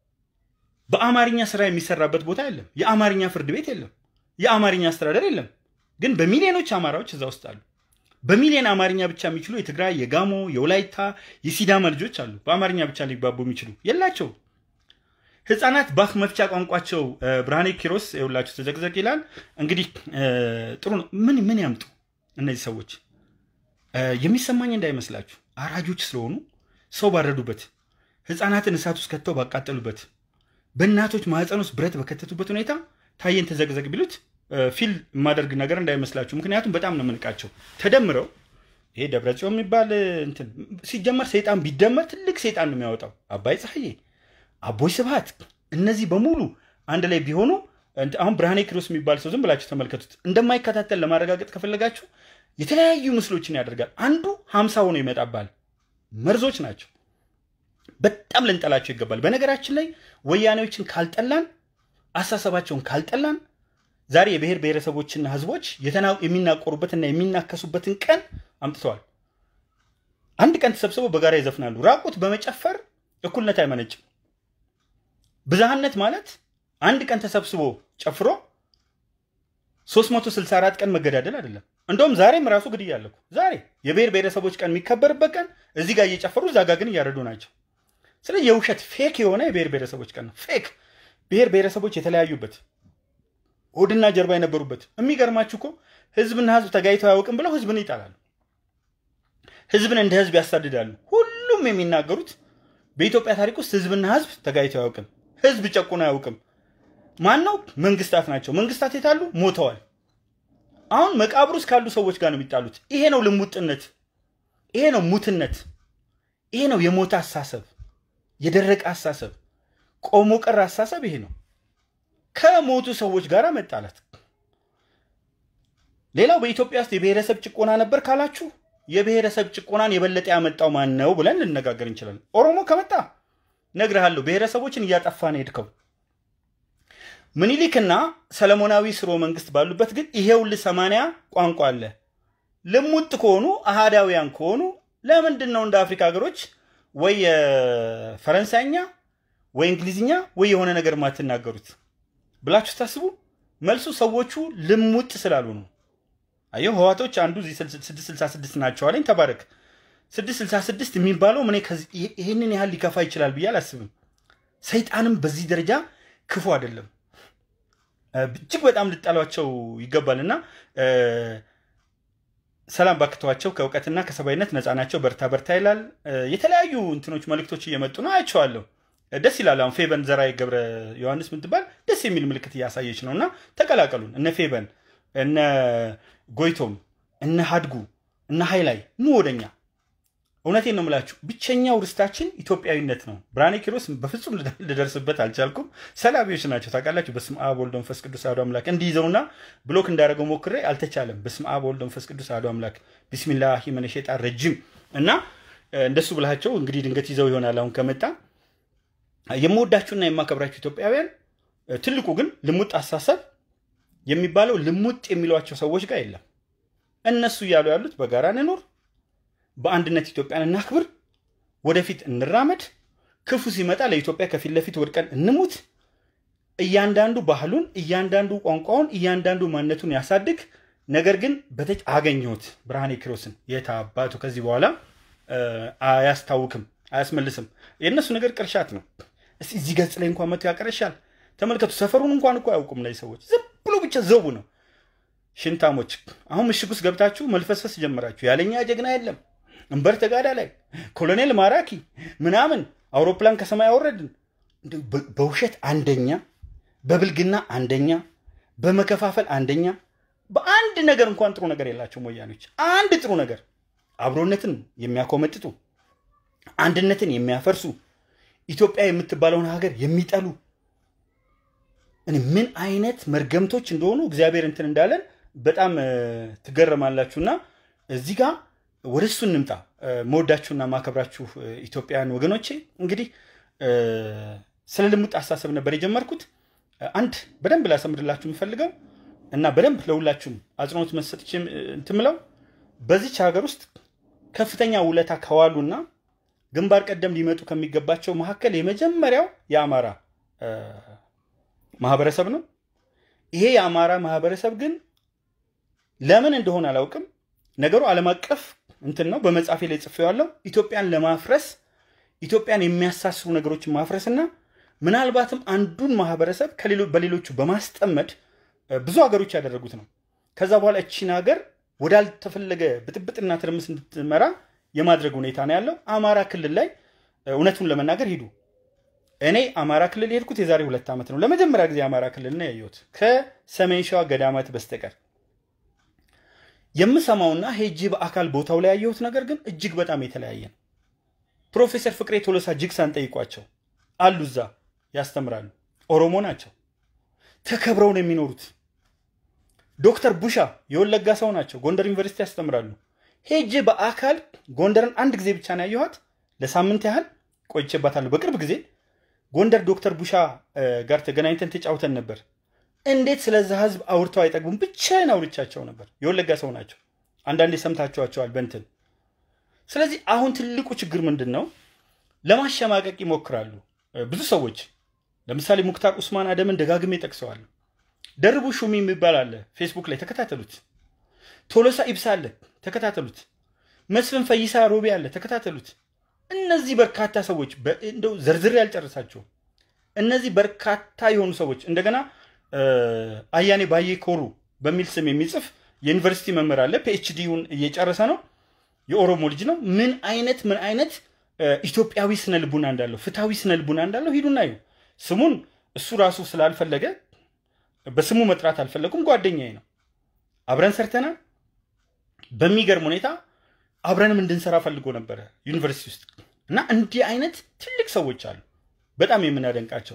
በአማርኛ ስራ የሚሰራበት ቦታ የለም። የአማርኛ ፍርድ ቤት የለም። የአማርኛ አስተዳደር የለም። ግን በሚሊዮኖች አማራዎች እዛ ውስጥ አሉ። በሚሊዮን አማርኛ ብቻ የሚችሉ የትግራይ፣ የጋሞ፣ የወላይታ፣ የሲዳማ ልጆች አሉ። በአማርኛ ብቻ ሊግባቡ የሚችሉ የላቸው። ህፃናት በአፍ መፍቻ ቋንቋቸው ብርሃኔ ኪሮስ የሁላችሁ ተዘቅዘቅ ይላል። እንግዲህ ጥሩ ነው። ምን ምን ያምጡ እነዚህ ሰዎች የሚሰማኝ እንዳይመስላችሁ አራጆች ስለሆኑ ሰው ባረዱበት፣ ህፃናትን እሳት ውስጥ ከተው ባቃጠሉበት፣ በእናቶች ማህፀን ውስጥ ብረት በከተቱበት ሁኔታ ታየን ተዘቅዘቅ ቢሉት ፊል የማደርግ ነገር እንዳይመስላችሁ። ምክንያቱም በጣም ነው የምንቃቸው። ተደምረው ይሄ ደብረጽዮን የሚባል እንትን ሲጀመር ሰይጣን ቢደመር ትልቅ ሰይጣን ነው የሚያወጣው። አባይ ፀሐዬ፣ አቦይ ስብሃት፣ እነዚህ በሙሉ አንድ ላይ ቢሆኑ አሁን ብርሃኔ ኪሮስ የሚባል ሰው ዝም ብላችሁ ተመልከቱት። እንደማይከታተል ለማረጋገጥ ከፈለጋችሁ የተለያዩ ምስሎችን ያደርጋል። አንዱ ሀምሳ ሆኖ ይመጣባል። መርዞች ናቸው። በጣም ልንጠላቸው ይገባል። በነገራችን ላይ ወያኔዎችን ካልጠላን፣ አሳሰባቸውን ካልጠላን ዛሬ የብሔር ብሔረሰቦችና ህዝቦች የሚናቆሩበትና የሚናከሱበትን ቀን አምጥተዋል። አንድ ቀን ተሰብስበው በጋራ ይዘፍናሉ። ራቁት በመጨፈር እኩልነት አይመነጭም። ብዝሃነት ማለት አንድ ቀን ተሰብስቦ ጨፍሮ 364 ቀን መገዳደል አይደለም። እንደውም ዛሬም ራሱ ግድያ አለ እኮ። ዛሬ የብሔር ብሔረሰቦች ቀን የሚከበርበት ቀን እዚህ ጋር እየጨፈሩ እዛ ጋር ግን እያረዱ ናቸው። ስለዚህ የውሸት ፌክ የሆነ የብሔር ብሔረሰቦች ቀን ነው። ፌክ ብሔር ብሔረሰቦች የተለያዩበት ሆድና ጀርባ የነበሩበት። የሚገርማችሁ እኮ ህዝብና ህዝብ ተጋይተው አያውቅም ብለው ህዝብን ይጣላሉ። ህዝብን እንደ ህዝብ ያሳድዳሉ። ሁሉም የሚናገሩት በኢትዮጵያ ታሪክ ውስጥ ህዝብና ህዝብ ተጋይተው አያውቅም፣ ህዝብ ጨቁን አያውቅም። ማን ነው? መንግስታት ናቸው። መንግስታት የታሉ? ሞተዋል። አሁን መቃብር ውስጥ ካሉ ሰዎች ጋር ነው የሚጣሉት። ይሄ ነው ልሙጥነት፣ ይሄ ነው ሙትነት፣ ይሄ ነው የሞተ አሳሰብ፣ የደረቀ አሳሰብ፣ ቆሞ ቀር አሳሰብ ይሄ ነው። ከሞቱ ሰዎች ጋር መጣላት። ሌላው በኢትዮጵያ ውስጥ የብሔረሰብ ጭቆና ነበር ካላችሁ የብሔረሰብ ጭቆናን የበለጠ ያመጣው ማን ነው ብለን ልነጋገር እንችላለን። ኦሮሞ ከመጣ ነግርሃለሁ፣ ብሔረሰቦችን እያጠፋ ነው የሄድከው። ምኒልክና ሰለሞናዊ ስርወ መንግስት ባሉበት ግን ይሄውል ሰማንያ ቋንቋ አለ። ልሙጥ ከሆኑ አሃዳውያን ከሆኑ ለምንድን ነው እንደ አፍሪካ ሀገሮች ወይ ፈረንሳይኛ ወይ እንግሊዝኛ ወይ የሆነ ነገር ማትናገሩት ብላችሁ ስታስቡ መልሱ ሰዎቹ ልሙጥ ስላሉ ነው። አየሁ ህዋቶች አንዱ 666 ናቸው አለኝ። ተባረክ 666 የሚባለው እኔ ይህንን ያህል ሊከፋ ይችላል ብዬ አላስብም። ሰይጣንም በዚህ ደረጃ ክፉ አይደለም። እጅግ በጣም ልጣሏቸው ይገባል እና ሰላም ባክተዋቸው ከእውቀትና ከሰብአዊነት ነፃ ናቸው። በርታ በርታ ይላል። የተለያዩ እንትኖች መልእክቶች እየመጡ ነው፣ አያቸዋለሁ። ደስ ይላል። አሁን ፌበን ዘራይ ገብረ ዮሐንስ ምትባል ደስ የሚል ምልክት እያሳየች ነው እና ተቀላቀሉን። እነ ፌበን፣ እነ ጎይቶም፣ እነ ሀድጉ፣ እነ ሀይላይ ኑ ወደኛ። እውነቴን ነው የምላችሁ፣ ብቸኛው ርስታችን ኢትዮጵያዊነት ነው። ብርሃኔ ኪሮስ በፍጹም ልደርስበት አልቻልኩም። ሰላቢዎች ናቸው ታውቃላችሁ። በስመ አብ ወልድ መንፈስ ቅዱስ አሐዱ አምላክ እንዲይዘውና ብሎክ እንዳደረገው ሞክሬ አልተቻለም። በስመ አብ ወልድ መንፈስ ቅዱስ አሐዱ አምላክ ቢስሚላሂ ሚነ ሸይጣን ረጂም እና እንደሱ ብላቸው እንግዲህ ድንገት ይዘው ይሆናል አሁን ከመጣ የምወዳችሁና የማከብራችሁ ኢትዮጵያውያን፣ ትልቁ ግን ልሙጥ አሳሰብ የሚባለው ልሙጥ የሚሏቸው ሰዎች ጋር የለም። እነሱ እያሉ ያሉት በጋራ እንኖር፣ በአንድነት ኢትዮጵያን እናክብር፣ ወደፊት እንራመድ፣ ክፉ ሲመጣ ለኢትዮጵያ ከፊት ለፊት ወድቀን እንሙት፣ እያንዳንዱ ባህሉን፣ እያንዳንዱ ቋንቋውን፣ እያንዳንዱ ማንነቱን ያሳድግ። ነገር ግን በተጭ አገኘሁት ብርሃኔ ኪሮስን የት አባቱ ከዚህ በኋላ አያስታውክም፣ አያስመልስም። የእነሱ ነገር ቅርሻት ነው። እስቲ እዚህ ገጽ ላይ እንኳን መቶ ያቀረሻል። ተመልከቱ፣ ሰፈሩን እንኳን እኮ አያውቁም። ላይ ሰዎች ዝም ብሎ ብቻ ዘቡ ነው። ሽንታሞች አሁን ምሽግ ውስጥ ገብታችሁ መልፈስፈስ ጀመራችሁ። ያለኛ ጀግና የለም እንበር ተጋዳ ላይ ኮሎኔል ማራኪ ምናምን አውሮፕላን ከሰማይ አወረድን። በውሸት አንደኛ፣ በብልግና አንደኛ፣ በመከፋፈል አንደኛ። በአንድ ነገር እንኳን ጥሩ ነገር የላቸውም ወያኖች። አንድ ጥሩ ነገር አብሮነትን የሚያኮመጥጡ አንድነትን የሚያፈርሱ ኢትዮጵያ የምትባለውን ሀገር የሚጠሉ እኔ ምን አይነት መርገምቶች እንደሆኑ እግዚአብሔር እንትን እንዳለን በጣም ትገረማላችሁና እዚህ ጋር ወደ እሱ እንምጣ። መወዳችሁና ማከብራችሁ ኢትዮጵያውያን ወገኖቼ እንግዲህ ስለ ልሙጥ አስተሳሰብ ነበር የጀመርኩት። አንድ በደንብ ላሰምርላችሁ የምፈልገው እና በደንብ ለሁላችሁም አጽንኦት መሰጥች እንትምለው በዚች ሀገር ውስጥ ከፍተኛ ውለታ ከዋሉና ግንባር ቀደም ሊመጡ ከሚገባቸው መካከል የመጀመሪያው የአማራ ማህበረሰብ ነው። ይሄ የአማራ ማህበረሰብ ግን ለምን እንደሆነ አላውቅም፣ ነገሩ ዓለም አቀፍ እንትን ነው። በመጽሐፌ ላይ ጽፌዋለሁ። ኢትዮጵያን ለማፍረስ ኢትዮጵያን የሚያሳስሩ ነገሮችን ማፍረስና ምናልባትም አንዱን ማህበረሰብ በሌሎቹ በማስጠመድ ብዙ ሀገሮች ያደረጉት ነው። ከዛ በኋላ እቺን ሀገር ወዳልተፈለገ ብጥብጥና ትርምስ እንድትመራ የማድረግ ሁኔታ ነው ያለው። አማራ ክልል ላይ እውነቱን ለመናገር ሂዱ። እኔ አማራ ክልል የሄድኩት የዛሬ ሁለት ዓመት ነው። ለመጀመሪያ ጊዜ አማራ ክልል ነው ያየሁት ከሰሜን ሸዋ ገዳማት በስተቀር። የምሰማውና ሄጄ በአካል ቦታው ላይ ያየሁት ነገር ግን እጅግ በጣም የተለያየ ነው። ፕሮፌሰር ፍቅሬ ቶሎሳ ጅግሳን ጠይቋቸው አሉ፣ እዛ ያስተምራሉ። ኦሮሞ ናቸው፣ ተከብረው ነው የሚኖሩት። ዶክተር ቡሻ የወለጋ ሰው ናቸው፣ ጎንደር ዩኒቨርሲቲ ያስተምራሉ። ሄጄ በአካል ጎንደርን አንድ ጊዜ ብቻ ነው ያየኋት። ለሳምንት ያህል ቆይቼባታለሁ። በቅርብ ጊዜ ጎንደር ዶክተር ቡሻ ጋር ተገናኝተን ተጫውተን ነበር። እንዴት ስለዛ ህዝብ አውርተው አይጠግቡም? ብቻዬን አውርቻቸው ነበር። የወለጋ ሰው ናቸው። አንዳንዴ ሰምታችኋቸዋል በንትን። ስለዚህ አሁን ትልቁ ችግር ምንድን ነው? ለማሸማቀቅ ይሞክራሉ ብዙ ሰዎች። ለምሳሌ ሙክታር ኡስማን አደምን ደጋግሜ ጠቅሰዋለሁ። ደርቡ ሹሚ የሚባል አለ፣ ፌስቡክ ላይ ተከታተሉት። ቶሎሳ ኢብሳ አለ፣ ተከታተሉት። መስፍን ፈይሳ ሮቤ አለ፣ ተከታተሉት። እነዚህ በርካታ ሰዎች እንደው ዘርዝሬ ያልጨርሳቸው እነዚህ በርካታ የሆኑ ሰዎች እንደገና አያኔ ባዬ ኮሩ በሚል ስም የሚጽፍ የዩኒቨርሲቲ መምህር አለ። ፒኤችዲውን እየጨረሰ ነው። የኦሮሞ ልጅ ነው። ምን አይነት ምን አይነት ኢትዮጵያዊ ስነ ልቡና እንዳለው ፍትሐዊ ስነ ልቡና እንዳለው ሂዱና እዩ። ስሙን እሱ ራሱ ስላልፈለገ በስሙ መጥራት አልፈለጉም። ጓደኛዬ ነው። አብረን ሰርተናል። በሚገርም ሁኔታ አብረንም እንድንሰራ ፈልጎ ነበረ ዩኒቨርሲቲ ውስጥ እና እንዲህ አይነት ትልቅ ሰዎች አሉ፣ በጣም የምናደንቃቸው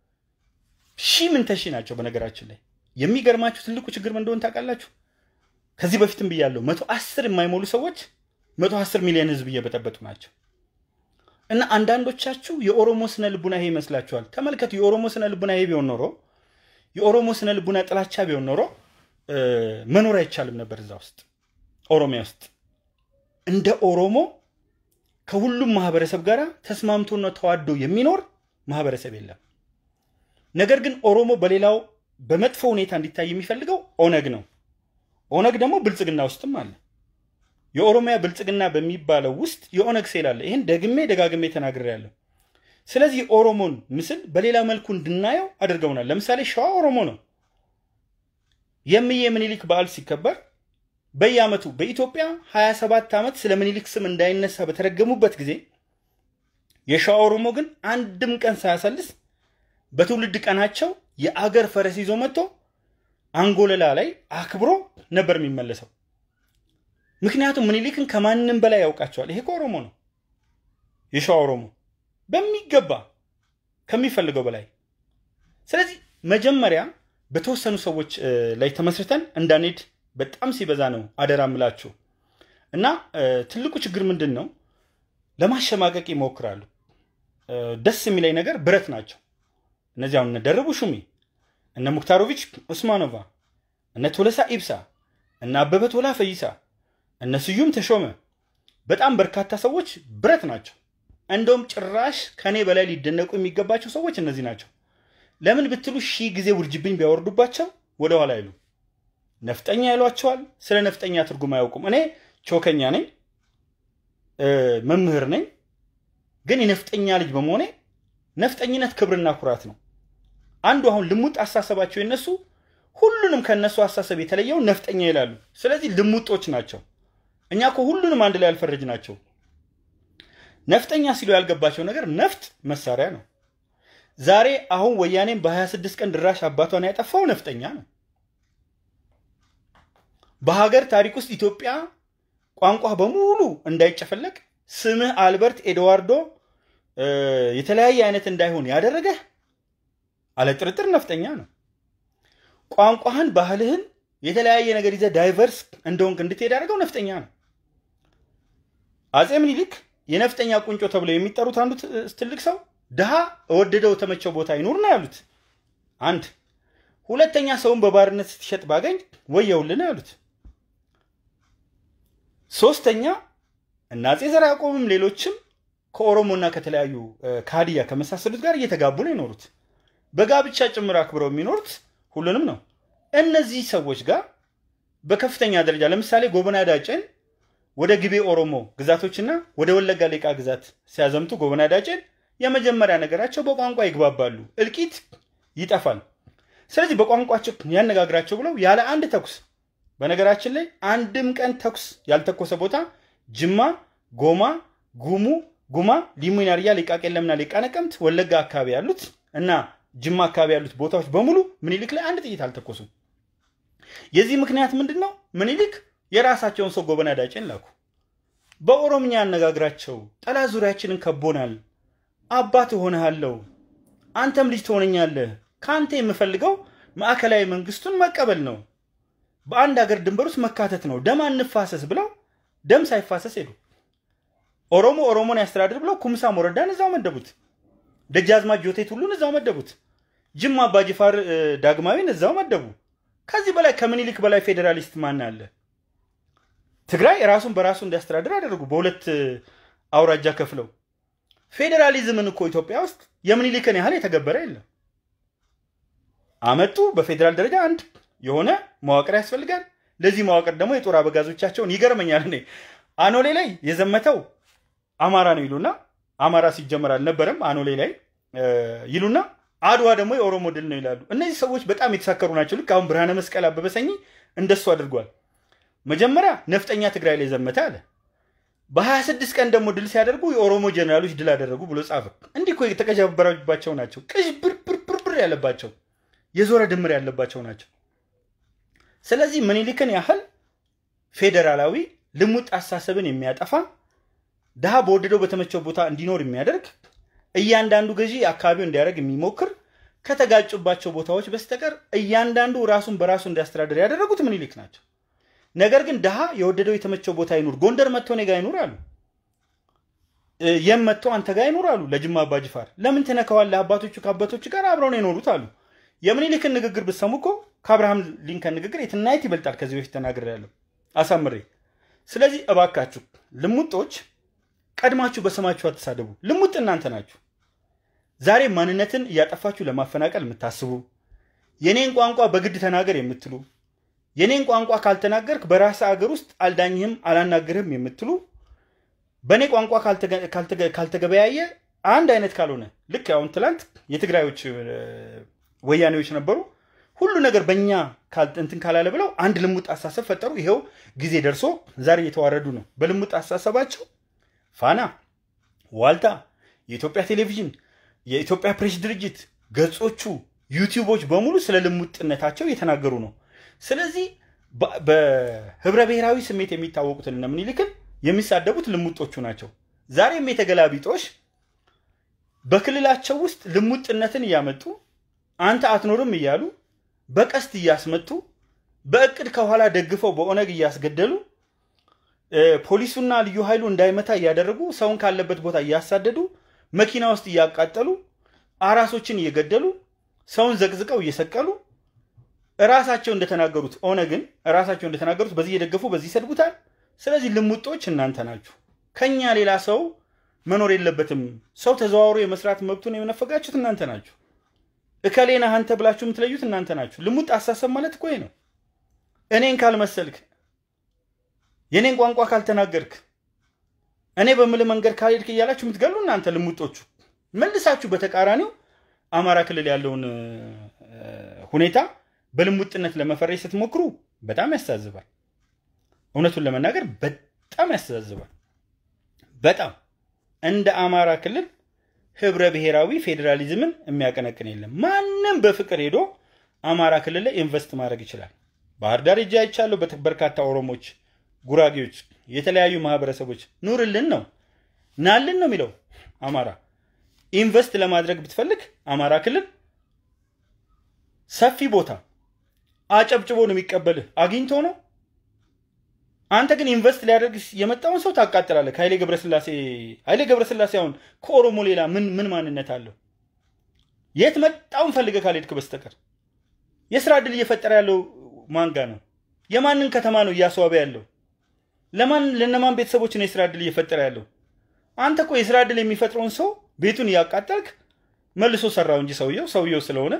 ሺህ ምን ተሺ ናቸው። በነገራችን ላይ የሚገርማችሁ ትልቁ ችግር ምን እንደሆነ ታውቃላችሁ? ከዚህ በፊትም ብያለሁ። መቶ አስር የማይሞሉ ሰዎች መቶ አስር ሚሊዮን ህዝብ እየበጠበጡ ናቸው። እና አንዳንዶቻችሁ የኦሮሞ ስነ ልቡና ይሄ ይመስላችኋል። ተመልከቱ። የኦሮሞ ስነ ልቡና ይሄ ቢሆን ኖሮ የኦሮሞ ስነ ልቡና ጥላቻ ቢሆን ኖሮ መኖር አይቻልም ነበር እዛ ውስጥ ኦሮሚያ ውስጥ እንደ ኦሮሞ ከሁሉም ማህበረሰብ ጋር ተስማምቶና ተዋዶ የሚኖር ማህበረሰብ የለም። ነገር ግን ኦሮሞ በሌላው በመጥፎ ሁኔታ እንዲታይ የሚፈልገው ኦነግ ነው። ኦነግ ደግሞ ብልጽግና ውስጥም አለ። የኦሮሚያ ብልጽግና በሚባለው ውስጥ የኦነግ ሴል አለ። ይህን ደግሜ ደጋግሜ ተናግሬያለሁ። ስለዚህ የኦሮሞን ምስል በሌላ መልኩ እንድናየው አድርገውናል። ለምሳሌ ሸዋ ኦሮሞ ነው። የምዬ ምኒልክ በዓል ሲከበር በየዓመቱ በኢትዮጵያ 27 ዓመት ስለ ምኒልክ ስም እንዳይነሳ በተረገሙበት ጊዜ የሸዋ ኦሮሞ ግን አንድም ቀን ሳያሰልስ በትውልድ ቀናቸው የአገር ፈረስ ይዞ መጥቶ አንጎለላ ላይ አክብሮ ነበር የሚመለሰው። ምክንያቱም ምኒልክን ከማንም በላይ ያውቃቸዋል። ይሄ ኦሮሞ ነው፣ የሸዋ ኦሮሞ በሚገባ ከሚፈልገው በላይ። ስለዚህ መጀመሪያ በተወሰኑ ሰዎች ላይ ተመስርተን እንዳንሄድ በጣም ሲበዛ ነው አደራ ምላችሁ እና ትልቁ ችግር ምንድን ነው? ለማሸማቀቅ ይሞክራሉ። ደስ የሚለኝ ነገር ብረት ናቸው። እነዚህ አሁን እነ ደረቡ ሹሚ፣ እነ ሙክታሮቪች ኡስማኖቫ፣ እነ ቶለሳ ኢብሳ፣ እነ አበበ ቶላ ፈይሳ፣ እነ ስዩም ተሾመ፣ በጣም በርካታ ሰዎች ብረት ናቸው። እንደውም ጭራሽ ከኔ በላይ ሊደነቁ የሚገባቸው ሰዎች እነዚህ ናቸው። ለምን ብትሉ ሺህ ጊዜ ውርጅብኝ ቢያወርዱባቸው ወደኋላ አይሉ ነፍጠኛ ይሏቸዋል። ስለ ነፍጠኛ ትርጉም አያውቁም። እኔ ቾከኛ ነኝ፣ መምህር ነኝ። ግን የነፍጠኛ ልጅ በመሆኔ ነፍጠኝነት ክብርና ኩራት ነው። አንዱ አሁን ልሙጥ አሳሰባቸው የነሱ ሁሉንም ከነሱ አሳሰብ የተለየው ነፍጠኛ ይላሉ። ስለዚህ ልሙጦች ናቸው። እኛ እኮ ሁሉንም አንድ ላይ ያልፈረጅ ናቸው። ነፍጠኛ ሲሉ ያልገባቸው ነገር ነፍጥ መሳሪያ ነው። ዛሬ አሁን ወያኔም በ26 ቀን ድራሽ አባቷን ያጠፋው ነፍጠኛ ነው። በሀገር ታሪክ ውስጥ ኢትዮጵያ ቋንቋ በሙሉ እንዳይጨፈለቅ ስምህ አልበርት ኤድዋርዶ የተለያየ አይነት እንዳይሆን ያደረገህ አለ ጥርጥር ነፍጠኛ ነው። ቋንቋህን፣ ባህልህን የተለያየ ነገር ይዘህ ዳይቨርስ እንደሆንክ እንድትሄድ ያደረገው ነፍጠኛ ነው። አፄ ምኒልክ የነፍጠኛ ቁንጮ ተብለው የሚጠሩት አንዱ ትልቅ ሰው ድሃ እወደደው ተመቸው ቦታ ይኑር ነው ያሉት። አንድ ሁለተኛ ሰውን በባርነት ስትሸጥ ባገኝ ወየውልን ያሉት። ሶስተኛ እና አፄ ዘርዓ ያዕቆብም ሌሎችም ከኦሮሞና ከተለያዩ ከሀዲያ ከመሳሰሉት ጋር እየተጋቡ ነው የኖሩት። በጋብቻ ጭምር አክብረው የሚኖሩት ሁሉንም ነው። እነዚህ ሰዎች ጋር በከፍተኛ ደረጃ ለምሳሌ ጎበና ዳጨን ወደ ግቤ ኦሮሞ ግዛቶችና ወደ ወለጋ ሌቃ ግዛት ሲያዘምቱ ጎበና ዳጬን የመጀመሪያ ነገራቸው በቋንቋ ይግባባሉ፣ እልቂት ይጠፋል። ስለዚህ በቋንቋቸው ያነጋግራቸው ብለው ያለ አንድ ተኩስ በነገራችን ላይ አንድም ቀን ተኩስ ያልተኮሰ ቦታ ጅማ፣ ጎማ፣ ጉሙ፣ ጉማ፣ ሊሙ ናርያ፣ ሊቃ ቄለምና ሊቃ ነቀምት፣ ወለጋ አካባቢ ያሉት እና ጅማ አካባቢ ያሉት ቦታዎች በሙሉ ምኒልክ ላይ አንድ ጥይት አልተኮሱም። የዚህ ምክንያት ምንድን ነው? ምኒልክ የራሳቸውን ሰው ጎበና ዳጬን ላኩ። በኦሮምኛ ያነጋግራቸው። ጠላት ዙሪያችንን ከቦናል፣ አባት እሆንሃለሁ፣ አንተም ልጅ ትሆነኛለህ። ከአንተ የምፈልገው ማዕከላዊ መንግስቱን መቀበል ነው፣ በአንድ ሀገር ድንበር ውስጥ መካተት ነው፣ ደም አንፋሰስ ብለው ደም ሳይፋሰስ ሄዱ። ኦሮሞ ኦሮሞን ያስተዳድር ብለው ኩምሳ ሞረዳን እዛው መደቡት። ደጃዝማች ጆቴት ሁሉን እዛው መደቡት። ጅማ አባጅፋር ዳግማዊን እዛው መደቡ። ከዚህ በላይ ከምኒልክ በላይ ፌዴራሊስት ማን አለ? ትግራይ ራሱን በራሱ እንዲያስተዳድር አደረጉ። በሁለት አውራጃ ከፍለው ፌዴራሊዝምን እኮ ኢትዮጵያ ውስጥ የምኒልክን ያህል የተገበረ የለም። አመጡ። በፌዴራል ደረጃ አንድ የሆነ መዋቅር ያስፈልጋል። ለዚህ መዋቅር ደግሞ የጦር አበጋዞቻቸውን ይገርመኛል። እኔ አኖሌ ላይ የዘመተው አማራ ነው ይሉና አማራ ሲጀመር አልነበረም አኖሌ ላይ ይሉና አድዋ ደግሞ የኦሮሞ ድል ነው ይላሉ። እነዚህ ሰዎች በጣም የተሳከሩ ናቸው። ልክ አሁን ብርሃነ መስቀል አበበ ሰኚ እንደሱ አድርጓል። መጀመሪያ ነፍጠኛ ትግራይ ላይ ዘመተ አለ። በ26 ቀን ደግሞ ድል ሲያደርጉ የኦሮሞ ጀኔራሎች ድል አደረጉ ብሎ ጻፈ። እንዲህ እኮ የተቀጃበረባቸው ናቸው። ቅዥ ብርብርብር ያለባቸው የዞረ ድምር ያለባቸው ናቸው። ስለዚህ ምኒልክን ያህል ፌዴራላዊ ልሙጥ አሳሰብን የሚያጠፋ ድሃ በወደደው በተመቸው ቦታ እንዲኖር የሚያደርግ እያንዳንዱ ገዢ አካባቢው እንዲያደርግ የሚሞክር ከተጋጩባቸው ቦታዎች በስተቀር እያንዳንዱ ራሱን በራሱ እንዲያስተዳደር ያደረጉት ምኒልክ ናቸው። ነገር ግን ድሃ የወደደው የተመቸው ቦታ ይኑር፣ ጎንደር መጥቶ እኔ ጋ ይኑር አሉ። የም መጥቶ አንተ ጋር ይኑር አሉ። ለጅማ አባጅፋር ለምን ትነካዋለህ? አባቶቹ ከአባቶቹ ጋር አብረው ነው የኖሩት አሉ። የምኒልክን ንግግር ብትሰሙ እኮ ከአብርሃም ሊንከን ንግግር የትናየት ይበልጣል። ከዚህ በፊት ተናግሬያለሁ አሳምሬ። ስለዚህ እባካችሁ ልሙጦች ቀድማችሁ በስማችሁ አትሳደቡ። ልሙጥ እናንተ ናችሁ። ዛሬ ማንነትን እያጠፋችሁ ለማፈናቀል የምታስቡ የኔን ቋንቋ በግድ ተናገር የምትሉ የኔን ቋንቋ ካልተናገርክ በራስ አገር ውስጥ አልዳኝህም አላናግርህም የምትሉ በእኔ ቋንቋ ካልተገበያየ አንድ አይነት ካልሆነ ልክ አሁን ትላንት የትግራዮች ወያኔዎች ነበሩ። ሁሉ ነገር በእኛ እንትን ካላለ ብለው አንድ ልሙጥ አሳሰብ ፈጠሩ። ይኸው ጊዜ ደርሶ ዛሬ እየተዋረዱ ነው። በልሙጥ አሳሰባቸው ፋና፣ ዋልታ፣ የኢትዮጵያ ቴሌቪዥን፣ የኢትዮጵያ ፕሬስ ድርጅት ገጾቹ፣ ዩቲዩቦች በሙሉ ስለ ልሙጥነታቸው እየተናገሩ ነው። ስለዚህ በህብረ ብሔራዊ ስሜት የሚታወቁትን እነ ምኒልክን የሚሳደቡት ልሙጦቹ ናቸው። ዛሬም የተገላቢጦሽ በክልላቸው ውስጥ ልሙጥነትን እያመጡ አንተ አትኖርም እያሉ በቀስት እያስመቱ በእቅድ ከኋላ ደግፈው በኦነግ እያስገደሉ ፖሊሱና ልዩ ኃይሉ እንዳይመታ እያደረጉ ሰውን ካለበት ቦታ እያሳደዱ መኪና ውስጥ እያቃጠሉ አራሶችን እየገደሉ ሰውን ዘቅዝቀው እየሰቀሉ እራሳቸው እንደተናገሩት ኦነግን እራሳቸው እንደተናገሩት በዚህ እየደገፉ በዚህ ይሰድቡታል። ስለዚህ ልሙጦች እናንተ ናችሁ። ከኛ ሌላ ሰው መኖር የለበትም። ሰው ተዘዋውሮ የመስራት መብቱን የነፈጋችሁት እናንተ ናችሁ። እከሌ ነህ አንተ ብላችሁ የምትለዩት እናንተ ናችሁ። ልሙጥ አሳሰብ ማለት እኮ ነው። እኔን ካልመሰልክ፣ የኔን ቋንቋ ካልተናገርክ፣ እኔ በምል መንገድ ካልሄድክ እያላችሁ የምትገሉ እናንተ ልሙጦቹ። መልሳችሁ በተቃራኒው አማራ ክልል ያለውን ሁኔታ በልሙጥነት ለመፈረጅ ስትሞክሩ በጣም ያስተዛዝባል። እውነቱን ለመናገር በጣም ያስተዛዝባል። በጣም እንደ አማራ ክልል ህብረ ብሔራዊ ፌዴራሊዝምን የሚያቀነቅን የለም። ማንም በፍቅር ሄዶ አማራ ክልል ላይ ኢንቨስት ማድረግ ይችላል። ባህር ዳር እጅ አይቻለሁ። በርካታ ኦሮሞች፣ ጉራጌዎች፣ የተለያዩ ማህበረሰቦች ኑርልን ነው ናልን ነው የሚለው አማራ። ኢንቨስት ለማድረግ ብትፈልግ አማራ ክልል ሰፊ ቦታ አጨብጭቦ ነው የሚቀበልህ። አግኝቶ ነው። አንተ ግን ኢንቨስት ሊያደርግ የመጣውን ሰው ታቃጥላለህ። ኃይሌ ገብረስላሴ ኃይሌ ገብረስላሴ አሁን ከኦሮሞ ሌላ ምን ምን ማንነት አለው? የት መጣውን ፈልገህ ካልሄድክ በስተቀር የስራ ዕድል እየፈጠረ ያለው ማን ጋ ነው? የማንን ከተማ ነው እያስዋበ ያለው? ለማን ለነማን ቤተሰቦች ነው የስራ ዕድል እየፈጠረ ያለው? አንተ እኮ የስራ ዕድል የሚፈጥረውን ሰው ቤቱን እያቃጠልክ መልሶ ሰራው እንጂ ሰውየው ሰውየው ስለሆነ።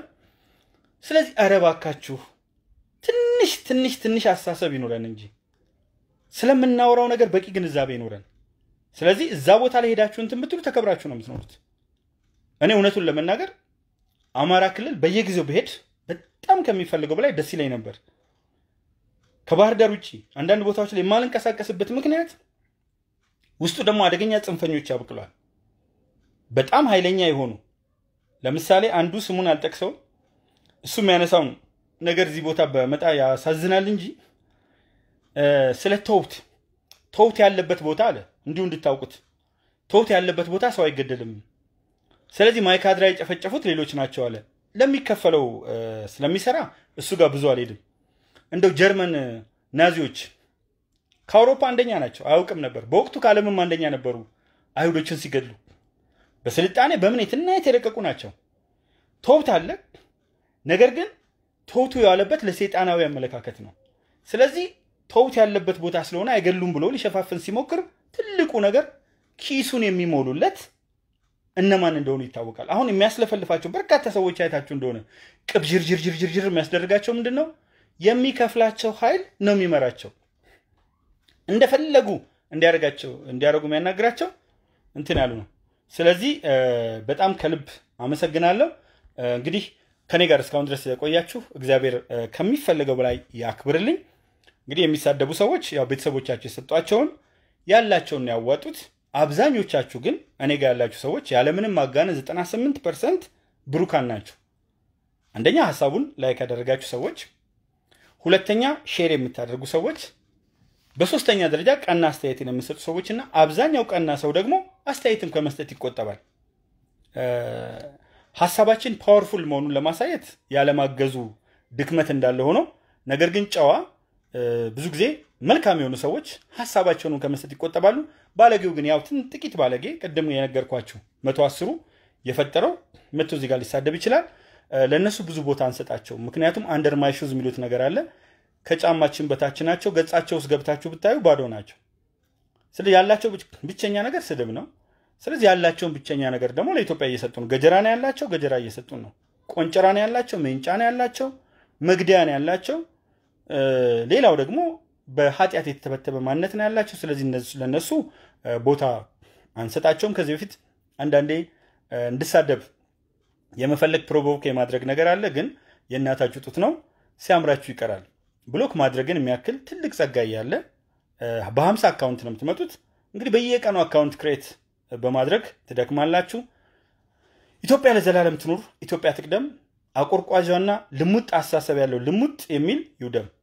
ስለዚህ ኧረ እባካችሁ ትንሽ ትንሽ ትንሽ አስተሳሰብ ይኖረን እንጂ ስለምናወራው ነገር በቂ ግንዛቤ ይኖረን። ስለዚህ እዛ ቦታ ላይ ሄዳችሁ እንትን ብትሉ ተከብራችሁ ነው የምትኖሩት። እኔ እውነቱን ለመናገር አማራ ክልል በየጊዜው ብሄድ በጣም ከሚፈልገው በላይ ደስ ይለኝ ነበር። ከባህር ዳር ውጭ አንዳንድ ቦታዎች ላይ የማልንቀሳቀስበት ምክንያት ውስጡ ደግሞ አደገኛ ጽንፈኞች ያብቅሏል። በጣም ኃይለኛ የሆኑ ለምሳሌ አንዱ ስሙን አልጠቅሰው እሱ የሚያነሳውን ነገር እዚህ ቦታ በመጣ ያሳዝናል እንጂ ስለ ተውት ተውት ያለበት ቦታ አለ እንዲሁ እንድታውቁት ተውት ያለበት ቦታ ሰው አይገደልም። ስለዚህ ማይካድራ የጨፈጨፉት ሌሎች ናቸው አለ። ለሚከፈለው ስለሚሰራ እሱ ጋር ብዙ አልሄድም። እንደው ጀርመን ናዚዎች ከአውሮፓ አንደኛ ናቸው። አያውቅም ነበር። በወቅቱ ከዓለምም አንደኛ ነበሩ አይሁዶችን ሲገድሉ። በስልጣኔ በምን የትና የተረቀቁ ናቸው። ተውት አለ። ነገር ግን ተውቱ የዋለበት ለሰይጣናዊ አመለካከት ነው። ስለዚህ ተውት ያለበት ቦታ ስለሆነ አይገሉም ብሎ ሊሸፋፍን ሲሞክር ትልቁ ነገር ኪሱን የሚሞሉለት እነማን እንደሆኑ ይታወቃል። አሁን የሚያስለፈልፋቸው በርካታ ሰዎች አይታችሁ እንደሆነ ቅብ ዥርዥርዥርዥር የሚያስደርጋቸው ምንድን ነው? የሚከፍላቸው ኃይል ነው የሚመራቸው። እንደፈለጉ እንዲያደርጋቸው እንዲያደርጉ የሚያናግራቸው እንትን ያሉ ነው። ስለዚህ በጣም ከልብ አመሰግናለሁ። እንግዲህ ከኔ ጋር እስካሁን ድረስ የቆያችሁ እግዚአብሔር ከሚፈልገው በላይ ያክብርልኝ። እንግዲህ የሚሳደቡ ሰዎች ያው ቤተሰቦቻቸው የሰጧቸውን ያላቸውን ያዋጡት። አብዛኞቻችሁ ግን እኔ ጋር ያላችሁ ሰዎች ያለምንም ማጋነን 98 ፐርሰንት ብሩካን ናችሁ። አንደኛ ሀሳቡን ላይክ ያደረጋችሁ ሰዎች፣ ሁለተኛ ሼር የምታደርጉ ሰዎች፣ በሶስተኛ ደረጃ ቀና አስተያየትን የምሰጡ ሰዎች እና አብዛኛው ቀና ሰው ደግሞ አስተያየትም ከመስጠት ይቆጠባል። ሀሳባችን ፓወርፉል መሆኑን ለማሳየት ያለማገዙ ድክመት እንዳለ ሆኖ ነገር ግን ጨዋ ብዙ ጊዜ መልካም የሆኑ ሰዎች ሀሳባቸውን ከመስጠት ይቆጠባሉ። ባለጌው ግን ያው ጥቂት ባለጌ ቅድም የነገርኳችሁ መቶ አስሩ የፈጠረው መቶ እዚህ ጋር ሊሳደብ ይችላል። ለእነሱ ብዙ ቦታ አንሰጣቸው። ምክንያቱም አንደር ማይ ሹዝ የሚሉት ነገር አለ። ከጫማችን በታች ናቸው። ገጻቸው ውስጥ ገብታችሁ ብታዩ ባዶ ናቸው። ስለዚህ ያላቸው ብቸኛ ነገር ስድብ ነው። ስለዚህ ያላቸውን ብቸኛ ነገር ደግሞ ለኢትዮጵያ እየሰጡ ነው። ገጀራ ነው ያላቸው፣ ገጀራ እየሰጡ ነው። ቆንጨራ ነው ያላቸው፣ ሜንጫ ነው ያላቸው፣ መግደያ ነው ያላቸው። ሌላው ደግሞ በኃጢአት የተተበተበ ማንነት ነው ያላቸው። ስለዚህ ለነሱ ቦታ አንሰጣቸውም። ከዚህ በፊት አንዳንዴ እንድሳደብ የመፈለግ ፕሮቮክ የማድረግ ነገር አለ። ግን የእናታችሁ ጡት ነው ሲያምራችሁ ይቀራል። ብሎክ ማድረግን የሚያክል ትልቅ ጸጋ እያለ በሀምሳ አካውንት ነው የምትመጡት። እንግዲህ በየቀኑ አካውንት ክሬት በማድረግ ትደክማላችሁ። ኢትዮጵያ ለዘላለም ትኑር። ኢትዮጵያ ትቅደም። አቆርቋዣና ልሙጥ አስተሳሰብ ያለው ልሙጥ የሚል ይውደም።